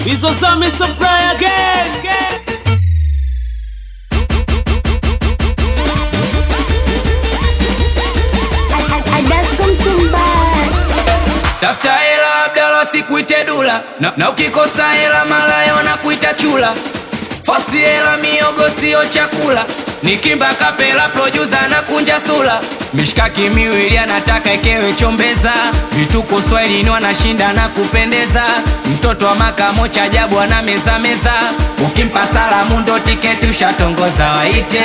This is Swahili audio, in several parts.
Bizozame supply again. Tafuta hela Abdala, sikuite dula na, na ukikosa hela malaya wanakuita chula. Fosi hela miogo sio chakula, nikimba kapela producer na kunja sula. Mishkaki miwili anataka ekewe chombeza, vituko Swahilini wanashinda na kupendeza. Mtoto wa makamo cha ajabu ana meza meza, ukimpa salamu ndo tiketi ushatongoza, waite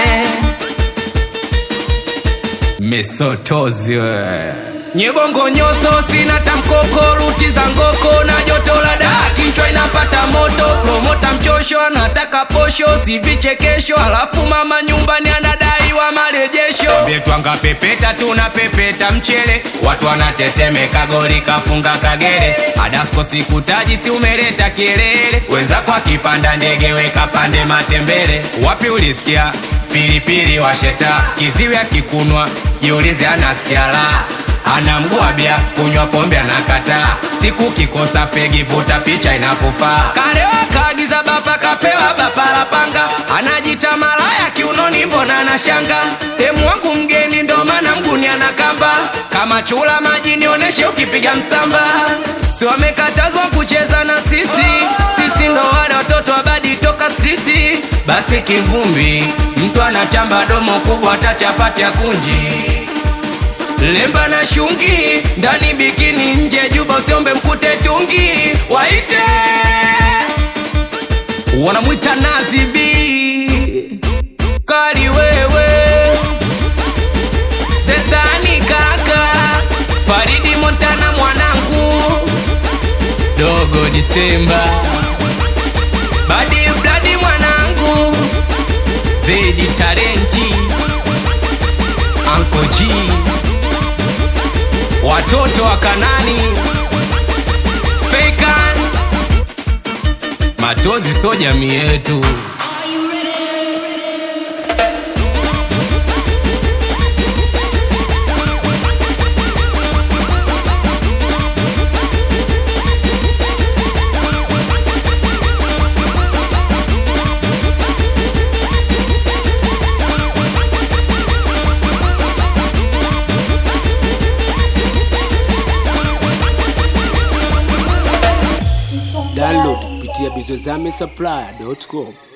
mesotozi we nyebongo nyoso sina tamkoko ruti za ngoko na joto la daa kichwa inapata moto promota mchosho anataka posho si vichekesho alafu mama nyumbani anadaiwa marejesho ambie twanga pepeta tuna pepeta mchele watu wanatetemeka goli kafunga kagere adasko sikutaji si umeleta kielele wenzako akipanda ndege weka pande matembele wapi ulisikia pilipili washeta kiziwi akikunwa jiulize anasikia la ana mgwabya kunywa pombe anakataa siku kikosa fegi vuta picha inakufaa kalewa kaagiza bapa kapewa bapa la panga anajita malaya kiunoni mbona anashanga temu wangu mgeni ndo maana mguni anakamba kama chula maji nioneshe ukipiga msamba si wamekatazwa kucheza na sisi sisi ndo wale watoto wabadi toka striti basi kivumbi mtu anachamba domo kubwa hata chapati ya kunji lemba na shungi ndani bikini nje juba usiombe mkute tungi waite wanamwita nazibi kali wewe sesani kaka faridi montana mwanangu dogo disemba badi bladi mwanangu zedi talenti ankoji watoto wa Kanani Fakan Matozi so jamii yetu Download kupitia bizozame supply.com.